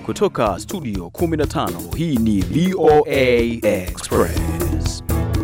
Kutoka studio 15 hii ni VOA Express.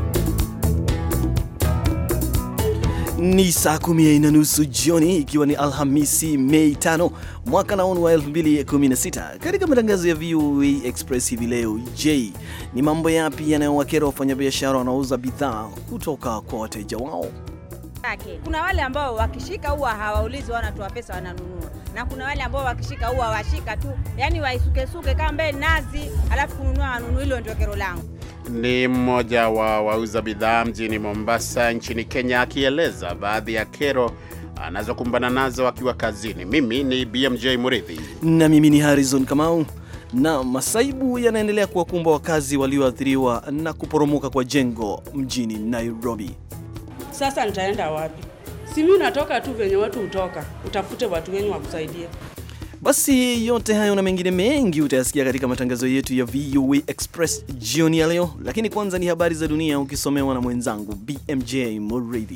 Ni saa kumi na nusu jioni ikiwa ni Alhamisi Mei 5 mwaka naonu wa 2016. Katika matangazo ya VOA Express hivi leo, je, ni mambo yapi yanayowakera wafanyabiashara wanaouza bidhaa kutoka kwa wateja wao? Kuna wale ambao wakishika huwa hawaulizi, wanatoa pesa wananunua, na kuna wale ambao wakishika huwa washika tu, yani waisukesuke kama mbele nazi, alafu kununua wanunua. Hilo ndio kero langu. Ni mmoja wa wauza bidhaa mjini Mombasa nchini Kenya akieleza baadhi ya kero anazokumbana nazo akiwa kazini. Mimi ni BMJ Muridhi na mimi ni Harrison Kamau. Na masaibu yanaendelea kuwakumba wakazi walioathiriwa na kuporomoka kwa jengo mjini Nairobi. Sasa nitaenda wapi? Si mimi natoka tu venye watu hutoka, utafute watu wenye wakusaidie. Basi yote hayo na mengine mengi utayasikia katika matangazo yetu ya VOA Express jioni ya leo, lakini kwanza ni habari za dunia ukisomewa na mwenzangu BMJ Muridhi.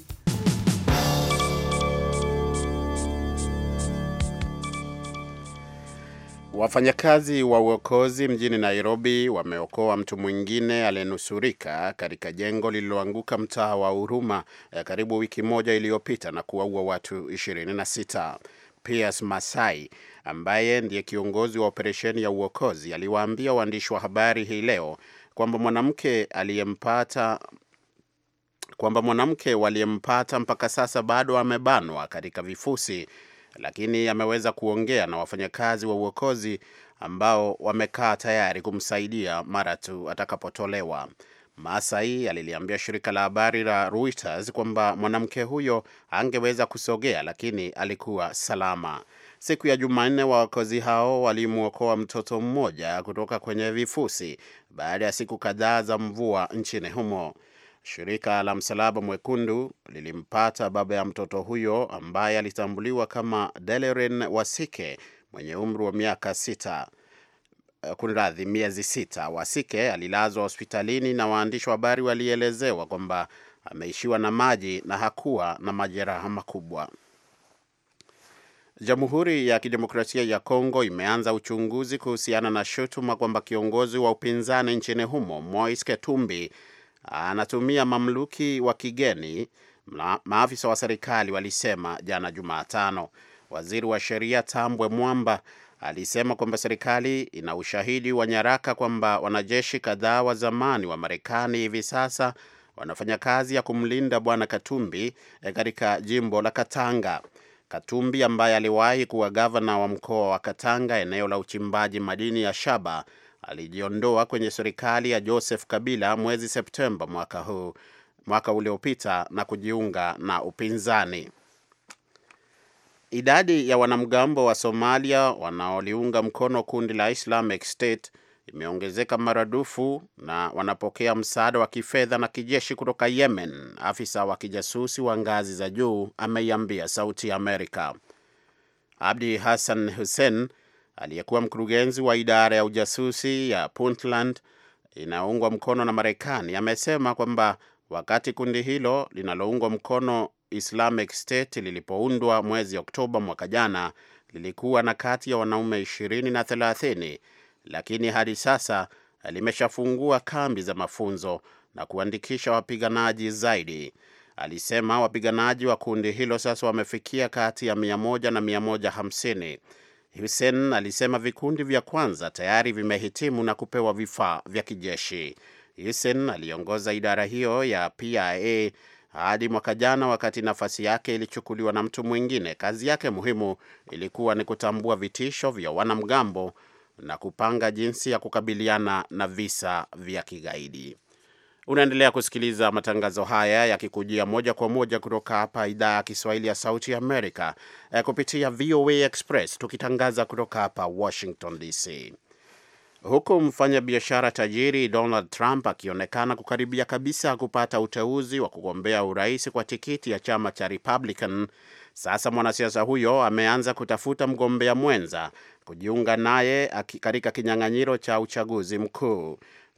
Wafanyakazi wa uokozi mjini Nairobi wameokoa mtu mwingine aliyenusurika katika jengo lililoanguka mtaa wa Huruma karibu wiki moja iliyopita na kuwaua watu 26. Piers Masai ambaye ndiye kiongozi wa operesheni ya uokozi aliwaambia waandishi wa habari hii leo kwamba mwanamke aliyempata kwamba mwanamke waliyempata mpaka sasa bado amebanwa katika vifusi, lakini ameweza kuongea na wafanyakazi wa uokozi ambao wamekaa tayari kumsaidia mara tu atakapotolewa. Masai aliliambia shirika la habari la Reuters kwamba mwanamke huyo angeweza kusogea lakini alikuwa salama. Siku ya Jumanne, waokozi hao walimwokoa mtoto mmoja kutoka kwenye vifusi baada ya siku kadhaa za mvua nchini humo. Shirika la Msalaba Mwekundu lilimpata baba ya mtoto huyo ambaye alitambuliwa kama Deleren Wasike mwenye umri wa miaka sita kunradhi, miezi sita. Wasike alilazwa hospitalini na waandishi wa habari walielezewa kwamba ameishiwa na maji na hakuwa na majeraha makubwa. Jamhuri ya Kidemokrasia ya Kongo imeanza uchunguzi kuhusiana na shutuma kwamba kiongozi wa upinzani nchini humo Moise Katumbi anatumia mamluki wa kigeni, maafisa wa serikali walisema jana Jumatano. Waziri wa sheria Tambwe Mwamba alisema kwamba serikali ina ushahidi wa nyaraka kwamba wanajeshi kadhaa wa zamani wa Marekani hivi sasa wanafanya kazi ya kumlinda bwana Katumbi katika jimbo la Katanga. Katumbi ambaye aliwahi kuwa gavana wa mkoa wa Katanga, eneo la uchimbaji madini ya shaba, alijiondoa kwenye serikali ya Joseph Kabila mwezi Septemba mwaka huu mwaka uliopita na kujiunga na upinzani. Idadi ya wanamgambo wa Somalia wanaoliunga mkono kundi la Islamic State imeongezeka maradufu na wanapokea msaada wa kifedha na kijeshi kutoka Yemen, afisa wa kijasusi wa ngazi za juu ameiambia Sauti ya Amerika. Abdi Hassan Hussein aliyekuwa mkurugenzi wa idara ya ujasusi ya Puntland inayoungwa mkono na Marekani amesema kwamba wakati kundi hilo linaloungwa mkono Islamic State lilipoundwa mwezi Oktoba mwaka jana lilikuwa na kati ya wanaume 20 na 30, lakini hadi sasa limeshafungua kambi za mafunzo na kuandikisha wapiganaji zaidi. Alisema wapiganaji wa kundi hilo sasa wamefikia kati ya 100 na 150. Hussein alisema vikundi vya kwanza tayari vimehitimu na kupewa vifaa vya kijeshi. Hussein aliongoza idara hiyo ya PIA hadi mwaka jana, wakati nafasi yake ilichukuliwa na mtu mwingine. Kazi yake muhimu ilikuwa ni kutambua vitisho vya wanamgambo na kupanga jinsi ya kukabiliana na visa vya kigaidi. Unaendelea kusikiliza matangazo haya yakikujia moja kwa moja kutoka hapa idhaa ya Kiswahili ya Sauti ya Amerika eh, kupitia VOA Express tukitangaza kutoka hapa Washington DC. Huku mfanyabiashara tajiri Donald Trump akionekana kukaribia kabisa kupata uteuzi wa kugombea urais kwa tikiti ya chama cha Republican, sasa mwanasiasa huyo ameanza kutafuta mgombea mwenza kujiunga naye katika kinyang'anyiro cha uchaguzi mkuu.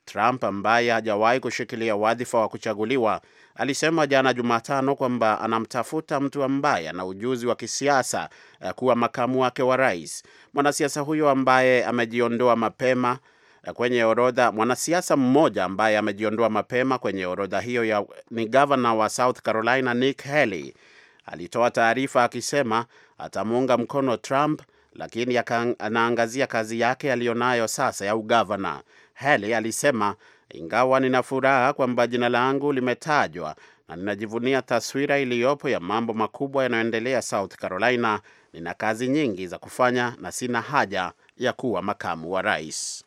Trump ambaye hajawahi kushikilia wadhifa wa kuchaguliwa alisema jana Jumatano kwamba anamtafuta mtu ambaye ana ujuzi wa kisiasa kuwa makamu wake wa rais. Mwanasiasa huyo ambaye amejiondoa mapema kwenye orodha, mwanasiasa mmoja ambaye amejiondoa mapema kwenye orodha hiyo ya, ni gavana wa South Carolina Nick Haley. Alitoa taarifa akisema atamuunga mkono Trump lakini anaangazia kazi yake aliyonayo sasa ya ugavana. Haley alisema ingawa nina furaha kwamba jina langu limetajwa na ninajivunia taswira iliyopo ya mambo makubwa yanayoendelea South Carolina, nina kazi nyingi za kufanya na sina haja ya kuwa makamu wa rais.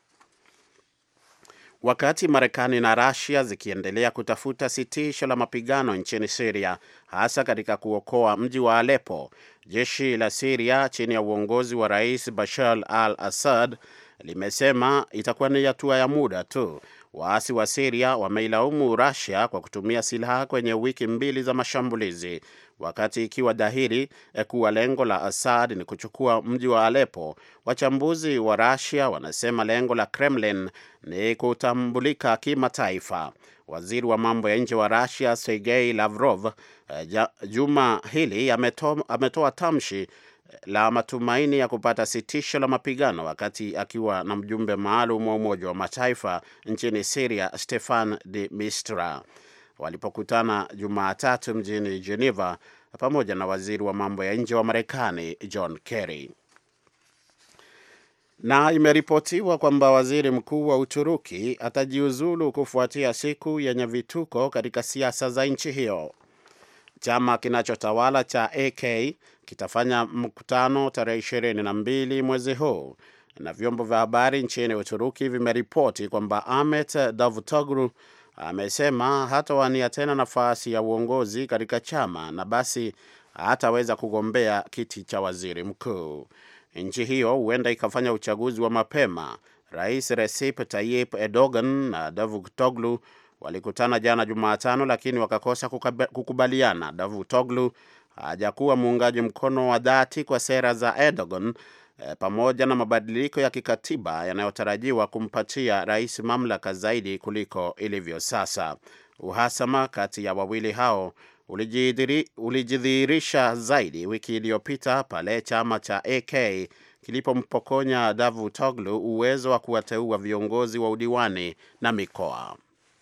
Wakati Marekani na Russia zikiendelea kutafuta sitisho la mapigano nchini Syria, hasa katika kuokoa mji wa Aleppo, jeshi la Syria chini ya uongozi wa Rais Bashar al-Assad limesema itakuwa ni hatua ya muda tu. Waasi wa Syria wameilaumu Russia kwa kutumia silaha kwenye wiki mbili za mashambulizi, wakati ikiwa dhahiri kuwa lengo la Assad ni kuchukua mji wa Aleppo. Wachambuzi wa Russia wanasema lengo la Kremlin ni kutambulika kimataifa. Waziri wa mambo ya nje wa Russia Sergei Lavrov juma hili ametoa, ametoa tamshi la matumaini ya kupata sitisho la mapigano wakati akiwa na mjumbe maalum wa Umoja wa Mataifa nchini Syria Stefan de Mistura walipokutana Jumatatu mjini Geneva pamoja na waziri wa mambo ya nje wa Marekani John Kerry. Na imeripotiwa kwamba waziri mkuu wa Uturuki atajiuzulu kufuatia siku yenye vituko katika siasa za nchi hiyo. Chama kinachotawala cha AK kitafanya mkutano tarehe ishirini na mbili mwezi huu, na vyombo vya habari nchini Uturuki vimeripoti kwamba Ahmet Davutoglu amesema hatawania tena nafasi ya uongozi katika chama na basi hataweza kugombea kiti cha waziri mkuu. Nchi hiyo huenda ikafanya uchaguzi wa mapema. Rais Recep Tayyip Erdogan na Davutoglu walikutana jana Jumatano, lakini wakakosa kukubaliana. Davutoglu hajakuwa muungaji mkono wa dhati kwa sera za Erdogan e, pamoja na mabadiliko ya kikatiba yanayotarajiwa kumpatia rais mamlaka zaidi kuliko ilivyo sasa. Uhasama kati ya wawili hao ulijidhihirisha zaidi wiki iliyopita pale chama cha AK kilipompokonya Davutoglu uwezo wa kuwateua viongozi wa udiwani na mikoa.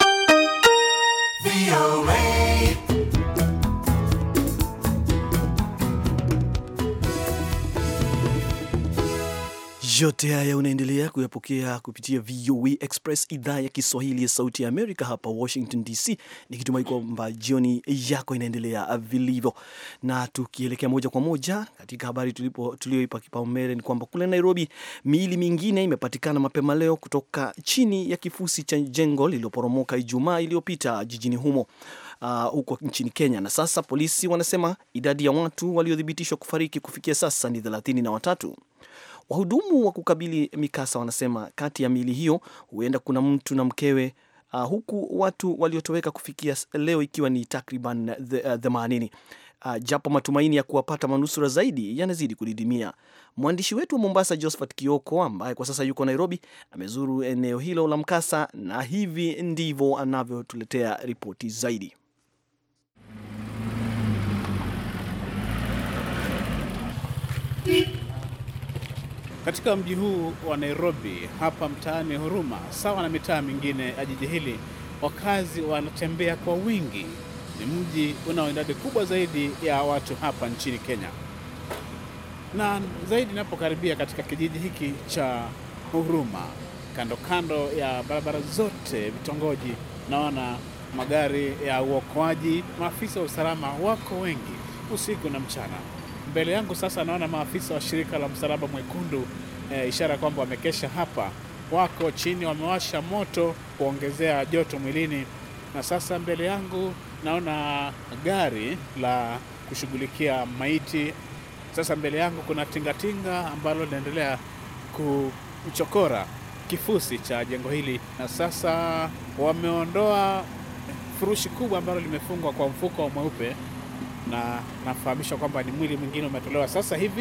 Yote haya unaendelea kuyapokea kupitia VOA Express, idhaa ya Kiswahili ya Sauti ya Amerika hapa Washington DC, nikitumai kwamba jioni yako inaendelea vilivyo. Na tukielekea moja kwa moja katika habari tulioipa kipaumbele ni kwamba kule Nairobi miili mingine imepatikana mapema leo kutoka chini ya kifusi cha jengo lililoporomoka Ijumaa iliyopita jijini humo uh, huko nchini Kenya, na sasa polisi wanasema idadi ya watu waliothibitishwa kufariki kufikia sasa ni thelathini na watatu. Wahudumu wa kukabili mikasa wanasema kati ya miili hiyo huenda kuna mtu na mkewe, uh, huku watu waliotoweka kufikia leo ikiwa ni takriban themanini. Uh, japo matumaini ya kuwapata manusura zaidi yanazidi kudidimia. Mwandishi wetu wa Mombasa Josephat Kioko ambaye kwa sasa yuko Nairobi amezuru eneo hilo la mkasa na hivi ndivyo anavyotuletea ripoti zaidi. Katika mji huu wa Nairobi hapa mtaani Huruma, sawa na mitaa mingine ya jiji hili, wakazi wanatembea kwa wingi. Ni mji unao idadi kubwa zaidi ya watu hapa nchini Kenya, na zaidi inapokaribia katika kijiji hiki cha Huruma, kando kando ya barabara zote, vitongoji, naona magari ya uokoaji, maafisa wa usalama wako wengi usiku na mchana. Mbele yangu sasa naona maafisa wa shirika la Msalaba Mwekundu e, ishara kwamba wamekesha hapa, wako chini, wamewasha moto kuongezea joto mwilini. Na sasa mbele yangu naona gari la kushughulikia maiti. Sasa mbele yangu kuna tingatinga ambalo linaendelea kuchokora kifusi cha jengo hili, na sasa wameondoa furushi kubwa ambalo limefungwa kwa mfuko mweupe na nafahamishwa kwamba ni mwili mwingine umetolewa sasa hivi.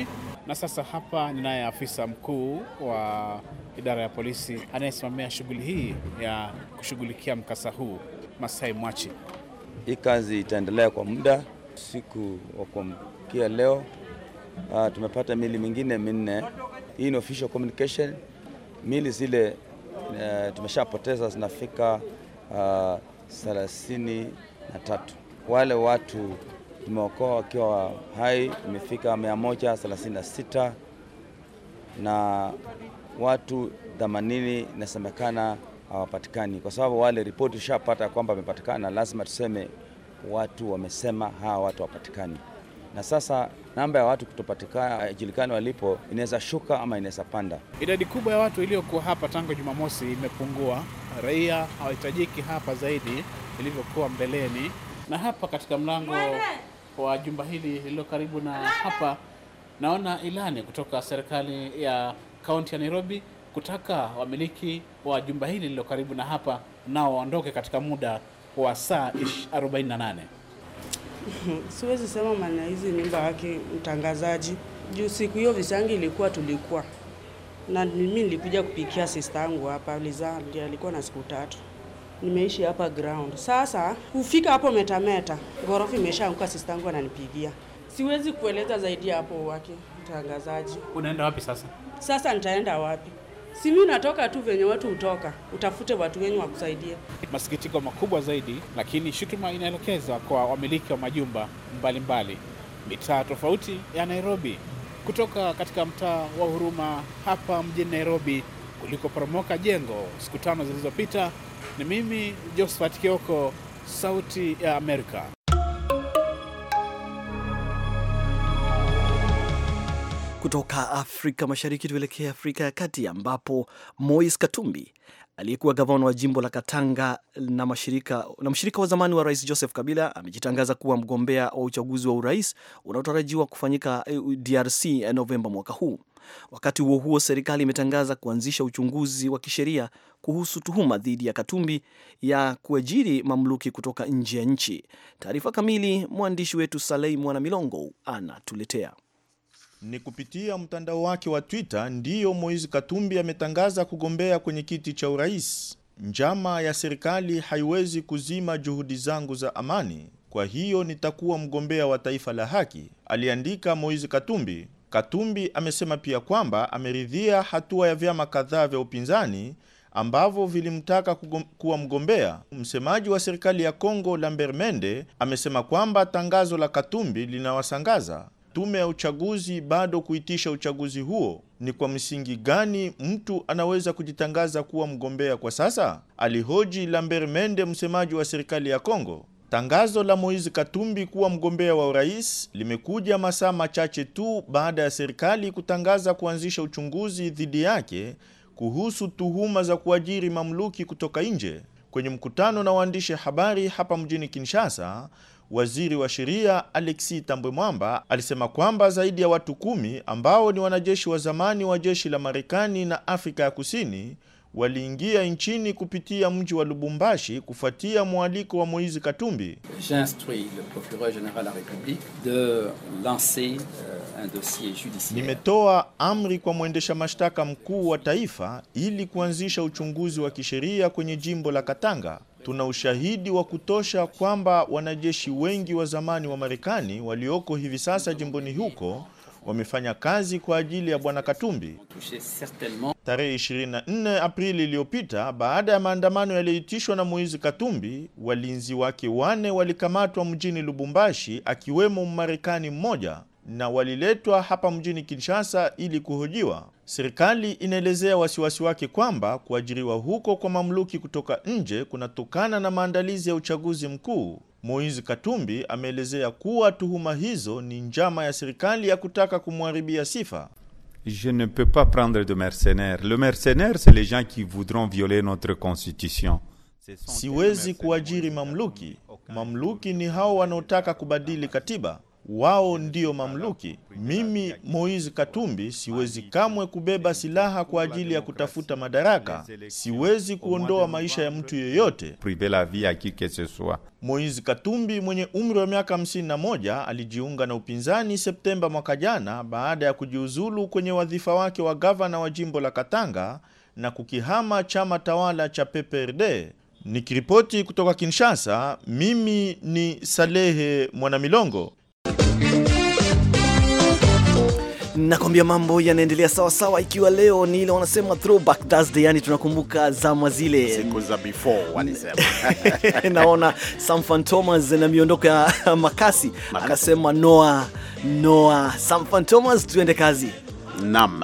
Na sasa hapa ninaye afisa mkuu wa idara ya polisi anayesimamia shughuli hii ya kushughulikia mkasa huu, Masai Mwachi. Hii kazi itaendelea kwa muda. Siku wa kuamkia leo uh, tumepata mili mingine minne. Hii ni official communication. Mili zile uh, tumeshapoteza zinafika uh, thelathini na tatu. Wale watu tumeokoa wakiwa hai imefika 136 na watu 80 inasemekana hawapatikani, kwa sababu wale ripoti ushapata kwamba wamepatikana, lazima tuseme watu wamesema hawa watu hawapatikani. Na sasa namba ya watu kutopatikana haijulikani walipo, inaweza shuka ama inaweza panda. Idadi kubwa ya watu iliyokuwa hapa tangu Jumamosi imepungua. Raia hawahitajiki hapa zaidi ilivyokuwa mbeleni. Na hapa katika mlango wa jumba hili lililo karibu na hapa, naona ilani kutoka serikali ya kaunti ya Nairobi kutaka wamiliki wa jumba hili lililo karibu na hapa nao waondoke katika muda wa saa 48. Siwezi sema maana hizi nyumba yake mtangazaji, juu siku hiyo visangi ilikuwa tulikuwa na mimi nilikuja kupikia sister yangu hapa Liza, ndiye alikuwa na siku tatu. Nimeishi hapa ground. Sasa kufika hapo metameta, ghorofa imeshaanguka, sister yangu ananipigia. Siwezi kueleza zaidi hapo wake mtangazaji. Unaenda wapi sasa? Sasa nitaenda wapi? Si mimi natoka tu venye watu hutoka, utafute watu wenye wakusaidia. Masikitiko makubwa zaidi, lakini shutuma inaelekezwa kwa wamiliki wa majumba mbalimbali mitaa tofauti ya Nairobi, kutoka katika mtaa wa Huruma hapa mjini Nairobi kulikoporomoka jengo siku tano zilizopita. Ni mimi Josephat Kioko, Sauti ya Amerika. Kutoka Afrika Mashariki tuelekee Afrika ya Kati, ambapo Moise Katumbi aliyekuwa gavana wa jimbo la Katanga na mshirika na mshirika wa zamani wa rais Joseph Kabila amejitangaza kuwa mgombea wa uchaguzi wa urais unaotarajiwa kufanyika DRC Novemba mwaka huu. Wakati huo huo, serikali imetangaza kuanzisha uchunguzi wa kisheria kuhusu tuhuma dhidi ya Katumbi ya kuajiri mamluki kutoka nje ya nchi. Taarifa kamili mwandishi wetu Salei Mwana Milongo anatuletea. Ni kupitia mtandao wake wa Twitter ndiyo Moise Katumbi ametangaza kugombea kwenye kiti cha urais. Njama ya serikali haiwezi kuzima juhudi zangu za amani, kwa hiyo nitakuwa mgombea wa taifa la haki, aliandika Moise Katumbi. Katumbi amesema pia kwamba ameridhia hatua ya vyama kadhaa vya upinzani ambavyo vilimtaka kuwa mgombea. Msemaji wa serikali ya Kongo Lambert Mende amesema kwamba tangazo la Katumbi linawasangaza tume ya uchaguzi bado kuitisha uchaguzi huo. Ni kwa msingi gani mtu anaweza kujitangaza kuwa mgombea kwa sasa? Alihoji Lambert Mende, msemaji wa serikali ya Kongo. Tangazo la Moise Katumbi kuwa mgombea wa urais limekuja masaa machache tu baada ya serikali kutangaza kuanzisha uchunguzi dhidi yake kuhusu tuhuma za kuajiri mamluki kutoka nje. Kwenye mkutano na waandishi habari hapa mjini Kinshasa, Waziri wa sheria Alexis Tambwe Mwamba alisema kwamba zaidi ya watu kumi ambao ni wanajeshi wa zamani wa jeshi la Marekani na Afrika ya Kusini waliingia nchini kupitia mji wa Lubumbashi kufuatia mwaliko wa Moise Katumbi. J'instruis le procureur général de la République de lancer un dossier judiciaire. Nimetoa amri kwa mwendesha mashtaka mkuu wa taifa ili kuanzisha uchunguzi wa kisheria kwenye jimbo la Katanga. Tuna ushahidi wa kutosha kwamba wanajeshi wengi wa zamani wa Marekani walioko hivi sasa jimboni huko wamefanya kazi kwa ajili ya bwana Katumbi. Tarehe 24 Aprili iliyopita, baada ya maandamano yaliyoitishwa na Moise Katumbi, walinzi wake wane walikamatwa mjini Lubumbashi, akiwemo Mmarekani mmoja na waliletwa hapa mjini Kinshasa ili kuhojiwa. Serikali inaelezea wasiwasi wake kwamba kuajiriwa huko kwa mamluki kutoka nje kunatokana na maandalizi ya uchaguzi mkuu. Moise Katumbi ameelezea kuwa tuhuma hizo ni njama ya serikali ya kutaka kumharibia sifa. Je ne peux pas prendre de mercenaires. Le mercenaire, c'est les gens qui voudront violer notre constitution. Siwezi kuajiri mamluki. Mamluki ni hao wanaotaka kubadili katiba. wao ndio mamluki. Mimi Moise Katumbi siwezi kamwe kubeba silaha kwa ajili ya kutafuta madaraka. Siwezi kuondoa maisha ya mtu yeyote. priver la vie à qui que ce soit. Moise Katumbi mwenye umri wa miaka 51 alijiunga na upinzani Septemba mwaka jana baada ya kujiuzulu kwenye wadhifa wake wa gavana wa jimbo la Katanga na kukihama chama tawala cha PPRD. Nikiripoti kutoka Kinshasa, mimi ni Salehe Mwanamilongo. Nakwambia mambo yanaendelea sawa sawa, ikiwa leo ni ile wanasema throwback Thursday, yani tunakumbuka zama zile siku za before walisema. naona Sam Fantomas na miondoko ya makasi, anasema noa noa. Sam Fantomas, tuende kazi. Naam.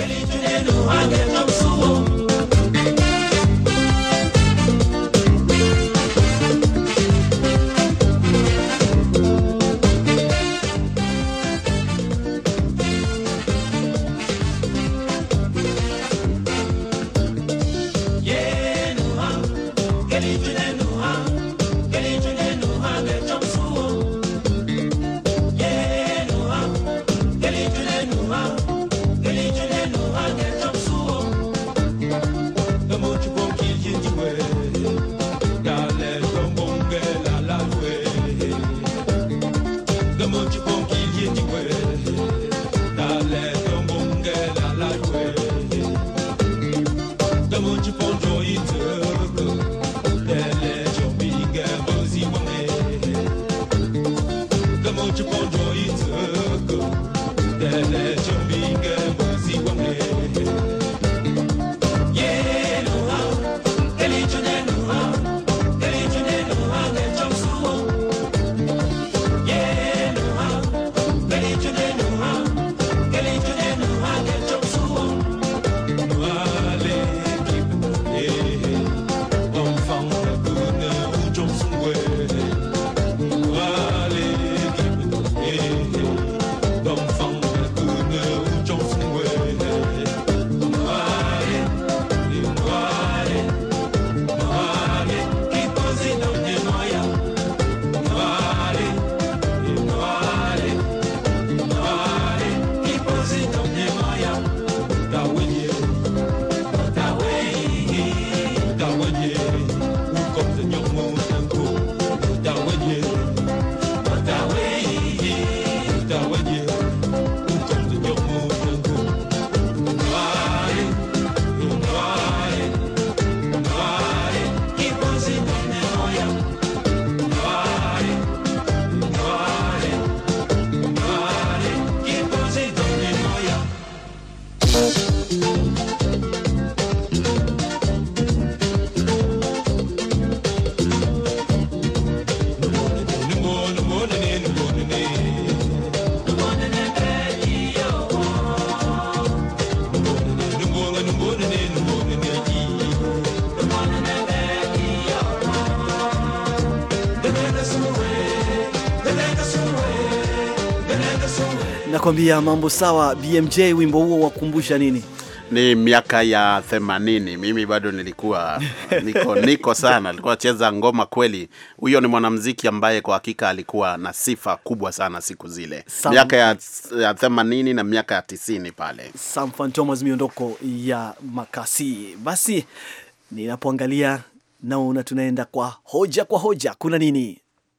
Nakwambia mambo sawa. BMJ, wimbo huo wakumbusha nini? Ni miaka ya themanini. Mimi bado nilikuwa niko niko sana, alikuwa acheza ngoma kweli. Huyo ni mwanamuziki ambaye kwa hakika alikuwa na sifa kubwa sana siku zile, Sam- miaka ya ya themanini na miaka ya tisini pale. Sam Fantomas, miondoko ya makasi. Basi ninapoangalia naona tunaenda kwa hoja kwa hoja. Kuna nini?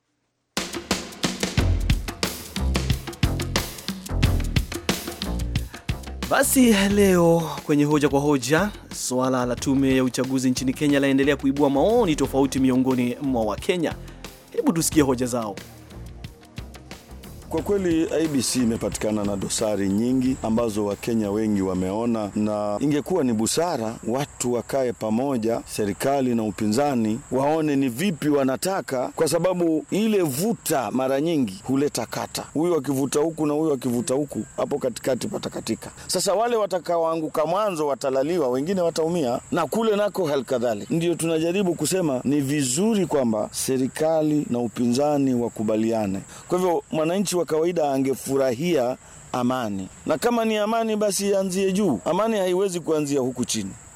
Basi leo kwenye hoja kwa hoja, suala la tume ya uchaguzi nchini Kenya laendelea kuibua maoni tofauti miongoni mwa Wakenya. Hebu tusikie hoja zao. Kwa kweli IBC imepatikana na dosari nyingi ambazo Wakenya wengi wameona, na ingekuwa ni busara watu wakae pamoja, serikali na upinzani, waone ni vipi wanataka, kwa sababu ile vuta mara nyingi huleta kata, huyu akivuta huku na huyu akivuta huku, hapo katikati patakatika. Sasa wale watakaoanguka mwanzo watalaliwa, wengine wataumia, na kule nako hali kadhalika. Ndio tunajaribu kusema ni vizuri kwamba serikali na upinzani wakubaliane. Kwa hivyo mwananchi wa kawaida angefurahia amani, na kama ni amani basi ianzie juu. Amani haiwezi kuanzia huku chini.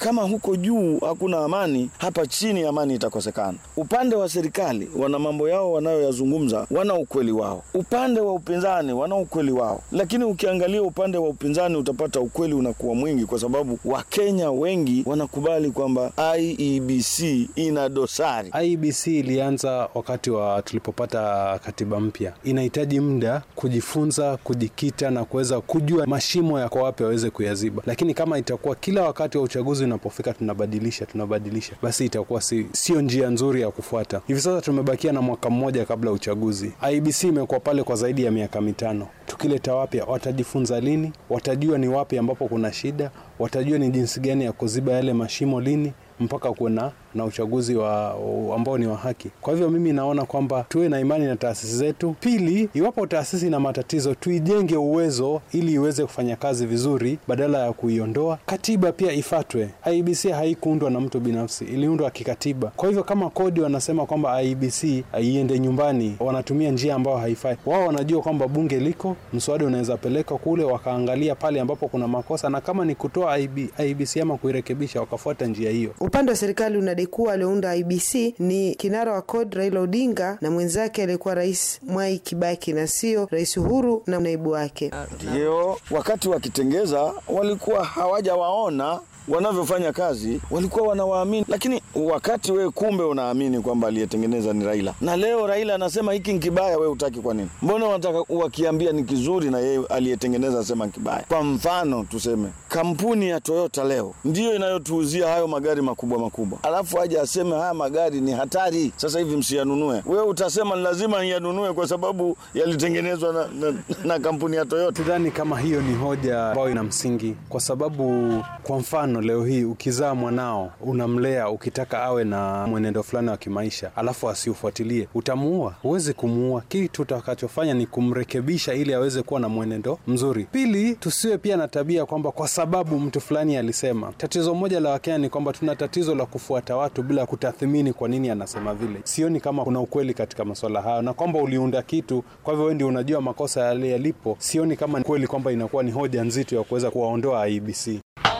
kama huko juu hakuna amani, hapa chini amani itakosekana. Upande wa serikali wana mambo yao wanayoyazungumza, wana ukweli wao. Upande wa upinzani wana ukweli wao, lakini ukiangalia upande wa upinzani utapata ukweli unakuwa mwingi, kwa sababu Wakenya wengi wanakubali kwamba IEBC ina dosari. IEBC ilianza wakati wa tulipopata katiba mpya. Inahitaji muda kujifunza, kujikita na kuweza kujua mashimo yako wapi waweze kuyaziba, lakini kama itakuwa kila wakati wa uchaguzi unapofika tunabadilisha tunabadilisha, basi itakuwa si, sio njia nzuri ya kufuata. Hivi sasa tumebakia na mwaka mmoja kabla ya uchaguzi. IEBC imekuwa pale kwa zaidi ya miaka mitano. Tukileta wapya, watajifunza lini? Watajua ni wapi ambapo kuna shida? Watajua ni jinsi gani ya kuziba yale mashimo lini mpaka kuwe na na uchaguzi wa ambao ni wa haki. Kwa hivyo mimi naona kwamba tuwe na imani na taasisi zetu. Pili, iwapo taasisi na matatizo, tuijenge uwezo ili iweze kufanya kazi vizuri badala ya kuiondoa. Katiba pia ifatwe. IEBC haikuundwa na mtu binafsi, iliundwa kikatiba. Kwa hivyo kama kodi wanasema kwamba IEBC iende nyumbani, wanatumia njia ambayo haifai. Wao wanajua kwamba bunge liko, mswada unaweza peleka kule, wakaangalia pale ambapo kuna makosa, na kama ni kutoa IEBC ama kuirekebisha, wakafuata njia hiyo. Upande wa serikali unadai kuwa aliounda IBC ni kinara wa CORD Raila Odinga na mwenzake aliyekuwa Rais Mwai Kibaki na sio Rais Uhuru na naibu wake. Ndio wakati wakitengeza walikuwa hawajawaona wanavyofanya kazi walikuwa wanawaamini, lakini wakati wewe kumbe unaamini kwamba aliyetengeneza ni Raila, na leo Raila anasema hiki ni kibaya, wewe utaki. Kwa nini? Mbona wanataka wakiambia ni kizuri na yeye aliyetengeneza asema ni kibaya? Kwa mfano tuseme kampuni ya Toyota leo ndiyo inayotuuzia hayo magari makubwa makubwa, alafu aje aseme haya magari ni hatari, sasa hivi msiyanunue. Wewe utasema ni lazima niyanunue kwa sababu yalitengenezwa na, na, na kampuni ya Toyota. Sidhani kama hiyo ni hoja ambayo ina msingi, kwa sababu kwa mfano leo hii ukizaa mwanao unamlea ukitaka awe na mwenendo fulani wa kimaisha, alafu asiufuatilie, utamuua? Huwezi kumuua. Kitu utakachofanya ni kumrekebisha ili aweze kuwa na mwenendo mzuri. Pili, tusiwe pia na tabia kwamba kwa sababu mtu fulani alisema. Tatizo moja la Wakenya ni kwamba tuna tatizo la kufuata watu bila kutathmini kwa nini anasema vile. Sioni kama kuna ukweli katika masuala hayo, na kwamba uliunda kitu, kwa hivyo wewe ndio unajua makosa yale yalipo. Sioni kama kweli kwamba inakuwa ni hoja nzito ya kuweza kuwaondoa IEBC.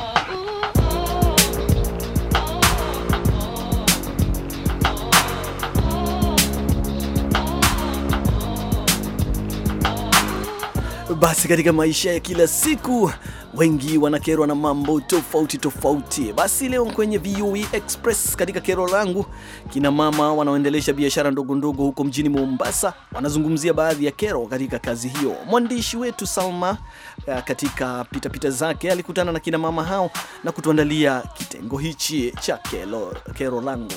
Basi katika maisha ya kila siku wengi wanakerwa na mambo tofauti tofauti. Basi leo kwenye VOA Express katika kero langu, kina mama wanaoendelesha biashara ndogo ndogo huko mjini Mombasa wanazungumzia baadhi ya kero katika kazi hiyo. Mwandishi wetu Salma katika pitapita pita zake alikutana na kina mama hao na kutuandalia kitengo hichi cha kero, kero langu.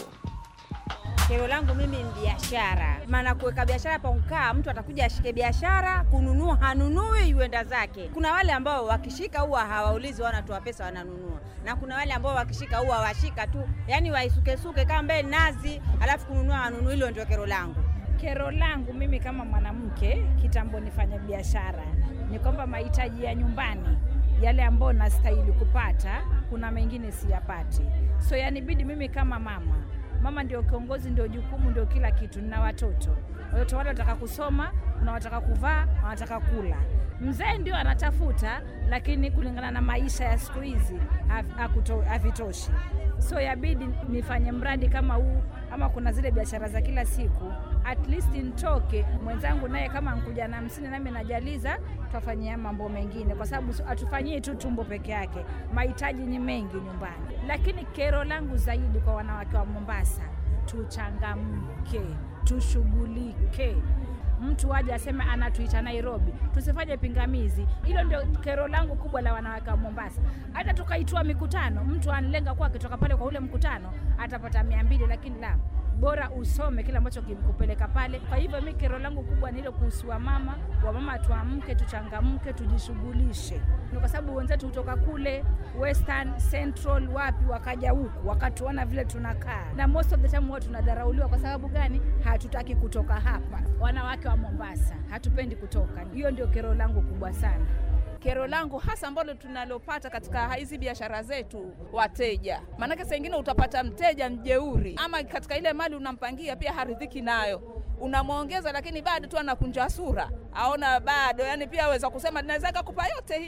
Kero langu mimi ni biashara, maana kuweka biashara pa ukaa, mtu atakuja ashike biashara, kununua hanunui, yuenda zake. Kuna wale ambao wakishika huwa hawaulizi, wanatoa pesa wananunua, na kuna wale ambao wakishika huwa washika tu, yani waisukesuke kama mbele nazi, alafu kununua hanunui. Hilo ndio kero langu. Kero langu mimi kama mwanamke kitambo nifanya biashara ni kwamba mahitaji ya nyumbani yale ambayo nastahili kupata, kuna mengine siyapati, so yanibidi mimi kama mama mama ndio kiongozi, ndio jukumu, ndio kila kitu. Nina watoto, watoto wale wanataka kusoma, kuna wanataka kuvaa, wanataka kula. Mzee ndio anatafuta, lakini kulingana na maisha ya siku hizi havitoshi. So yabidi nifanye mradi kama huu, ama kuna zile biashara za kila siku, at least nitoke mwenzangu naye kama nkuja na hamsini, nami najaliza twafanyia mambo mengine, kwa sababu hatufanyii tu tumbo peke yake, mahitaji ni mengi nyumbani. Lakini kero langu zaidi kwa wanawake wa Mombasa, tuchangamke, tushughulike mtu aje aseme anatuita Nairobi, tusifanye pingamizi. Hilo ndio kero langu kubwa la wanawake wa Mombasa. Hata tukaitoa mikutano, mtu anlenga kuwa akitoka pale kwa ule mkutano atapata mia mbili, lakini la bora usome kile ambacho kimkupeleka pale. Kwa hivyo mi kero langu kubwa ni ile kuhusu wamama, wamama tuamke, tuchangamke, tujishughulishe, ni kwa sababu wenzetu kutoka kule Western Central, wapi, wakaja huku wakatuona vile tunakaa, na most of the time huwa tunadharauliwa. Kwa sababu gani? Hatutaki kutoka hapa. Wanawake wa Mombasa hatupendi kutoka. Hiyo ndio kero langu kubwa sana. Kero langu hasa ambalo tunalopata katika hizi biashara zetu, wateja. Maanake saa ingine utapata mteja mjeuri, ama katika ile mali unampangia pia haridhiki nayo, unamwongeza lakini bado tu anakunja sura, aona bado, yani pia aweza kusema naweza kukupa yote hii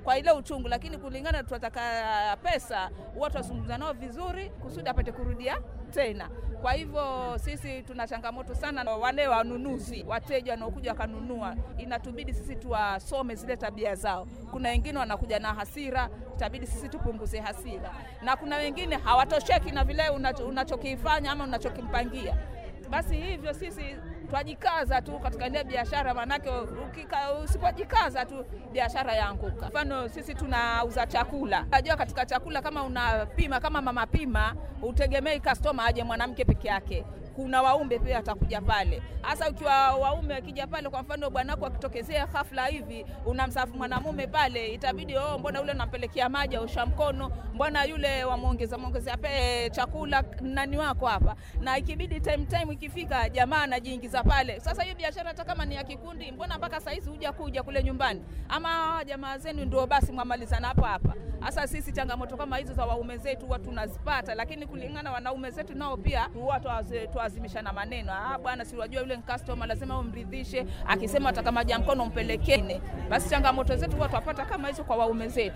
kwa ile uchungu, lakini kulingana tunataka pesa, huwa tunazungumza nao vizuri kusudi apate kurudia tena. Kwa hivyo sisi tuna changamoto sana na wale wanunuzi, wateja wanaokuja wakanunua, inatubidi sisi tuwasome zile tabia zao. Kuna wengine wanakuja na hasira, itabidi sisi tupunguze hasira, na kuna wengine hawatosheki na vile unacho- unachokifanya ama unachokimpangia. Basi hivyo sisi twajikaza tu katika ile biashara, maanake ukika- usipojikaza tu biashara yaanguka. Mfano sisi tunauza chakula, najua katika chakula kama unapima kama mama pima, utegemei customer aje mwanamke peke yake kuna waume pia atakuja pale. Hasa ukiwa waume akija pale, kwa mfano bwanako akitokezea ghafla hivi, unamsafu mwanamume pale, itabidi oh, mbona yule nampelekea maji ausha mkono, mbona yule wamwongeza mwongezea pe chakula nani wako hapa, na ikibidi time time ikifika, jamaa anajiingiza pale. Sasa hiyo biashara hata kama ni ya kikundi, mbona mpaka saizi huja kuja kule nyumbani, ama jamaa zenu ndio basi mwamalizana hapa hapa. Hasa sisi changamoto kama hizo za waume zetu huwa tunazipata, lakini kulingana wanaume zetu nao pia huwa twaze- twazimishana maneno. Ah, bwana, si wajua yule ni customer, lazima umridhishe. Akisema ataka maji ya mkono umpelekee. Basi changamoto zetu huwa twapata kama hizo kwa waume zetu.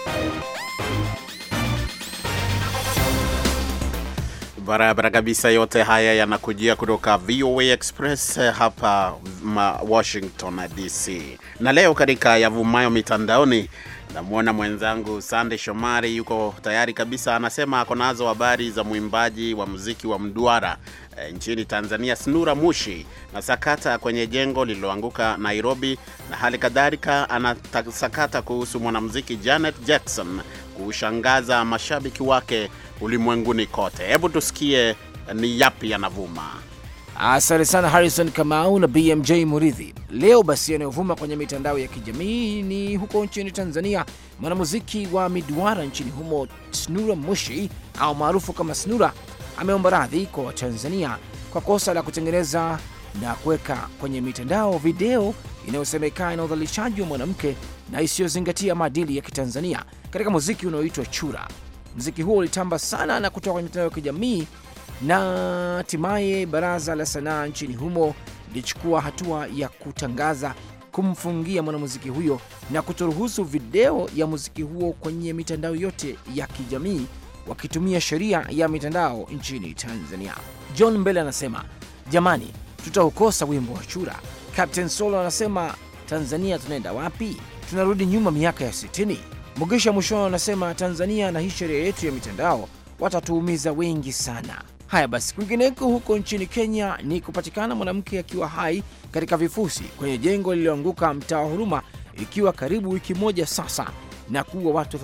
Barabara kabisa. Yote haya yanakujia kutoka VOA Express eh, hapa ma Washington DC, na leo katika yavumayo mitandaoni namwona mwenzangu Sande Shomari yuko tayari kabisa, anasema ako nazo habari za mwimbaji wa muziki wa mduara eh, nchini Tanzania Snura Mushi na sakata kwenye jengo lililoanguka Nairobi, na hali kadhalika anasakata kuhusu mwanamuziki Janet Jackson kushangaza mashabiki wake ulimwenguni kote. Hebu tusikie ni yapi yanavuma. Asante sana Harrison Kamau na BMJ Muridhi. Leo basi, yanayovuma kwenye mitandao ya kijamii ni huko nchini Tanzania. Mwanamuziki wa miduara nchini humo Snura Mushi au maarufu kama Snura ameomba radhi kwa Watanzania kwa kosa la kutengeneza na kuweka kwenye mitandao video inayosemekana na udhalilishaji wa mwanamke na isiyozingatia maadili ya Kitanzania katika muziki unaoitwa chura. Muziki huo ulitamba sana na kutoka kwenye mitandao ya kijamii na hatimaye baraza la sanaa nchini humo lilichukua hatua ya kutangaza kumfungia mwanamuziki huyo na kutoruhusu video ya muziki huo kwenye mitandao yote ya kijamii wakitumia sheria ya mitandao nchini Tanzania. John Mbele anasema jamani, tutaukosa wimbo wa chura. Captain Solo anasema Tanzania tunaenda wapi? Tunarudi nyuma miaka ya 60. Mugisha Mushono anasema Tanzania na hii sheria yetu ya mitandao watatuumiza wengi sana. Haya basi, kwingineko huko nchini Kenya ni kupatikana mwanamke akiwa hai katika vifusi kwenye jengo lililoanguka mtaa wa Huruma, ikiwa karibu wiki moja sasa na kuua watu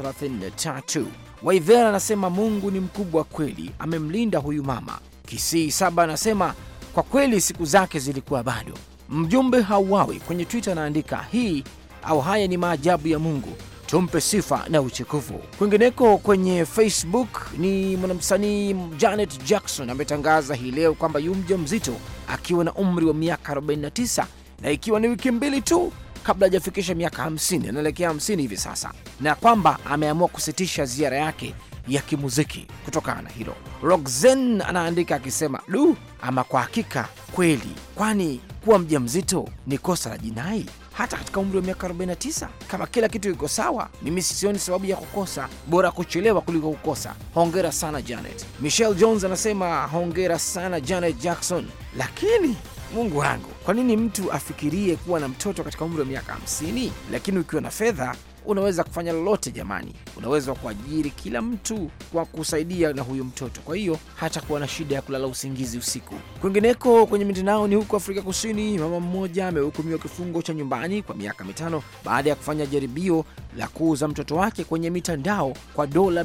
33. Waivera anasema Mungu ni mkubwa kweli, amemlinda huyu mama. Kisii Saba anasema kwa kweli siku zake zilikuwa bado. Mjumbe hauawi kwenye Twitter anaandika hii au haya ni maajabu ya Mungu, tumpe sifa na utukufu. Kwingineko kwenye Facebook ni mwanamsanii Janet Jackson ametangaza hii leo kwamba yu mja mzito akiwa na umri wa miaka 49 na ikiwa ni wiki mbili tu kabla hajafikisha miaka 50, anaelekea 50 hivi sasa, na kwamba ameamua kusitisha ziara yake ya kimuziki kutokana na hilo. Roxanne anaandika akisema, du, ama kwa hakika kweli, kwani kuwa mjamzito ni kosa la jinai hata katika umri wa miaka 49? Kama kila kitu iko sawa, mimi sioni sababu ya kukosa, bora kuchelewa kuliko kukosa. Hongera sana Janet. Michelle Jones anasema hongera sana Janet Jackson, lakini Mungu wangu, kwa nini mtu afikirie kuwa na mtoto katika umri wa miaka 50? Lakini ukiwa na fedha unaweza kufanya lolote jamani, unaweza kuajiri kila mtu kwa kusaidia na huyu mtoto, kwa hiyo hata kuwa na shida ya kulala usingizi usiku. Kwingineko kwenye mitandao ni huko Afrika Kusini, mama mmoja amehukumiwa kifungo cha nyumbani kwa miaka mitano baada ya kufanya jaribio la kuuza mtoto wake kwenye mitandao kwa dola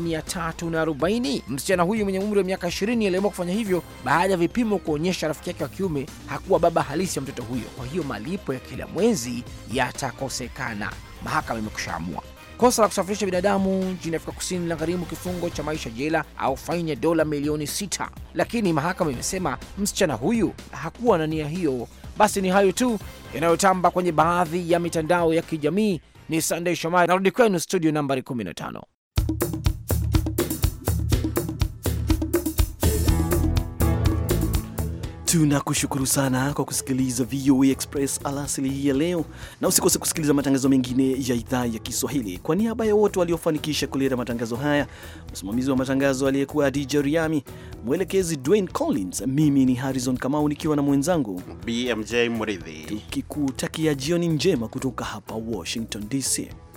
340. Msichana huyu mwenye umri wa miaka 20 aliamua kufanya hivyo baada ya vipimo kuonyesha rafiki yake wa kiume hakuwa baba halisi ya mtoto huyo, kwa hiyo malipo ya kila mwezi yatakosekana. Mahakama imekushaamua kosa la kusafirisha binadamu nchini Afrika Kusini linagharimu kifungo cha maisha jela au faini ya dola milioni sita, lakini mahakama imesema msichana huyu hakuwa na nia hiyo. Basi ni hayo tu yanayotamba kwenye baadhi ya mitandao ya kijamii. Ni Sunday Shomari, narudi kwenu studio nambari 15. Tunakushukuru sana kwa kusikiliza VOA Express alasili hii ya leo, na usikose kusikiliza matangazo mengine ya idhaa ya Kiswahili. Kwa niaba ya wote waliofanikisha kuleta matangazo haya, msimamizi wa matangazo aliyekuwa DJ Riami, mwelekezi Dwayne Collins, mimi ni Harrison Kamau nikiwa na mwenzangu BMJ Muridhi, tukikutakia jioni njema kutoka hapa Washington DC.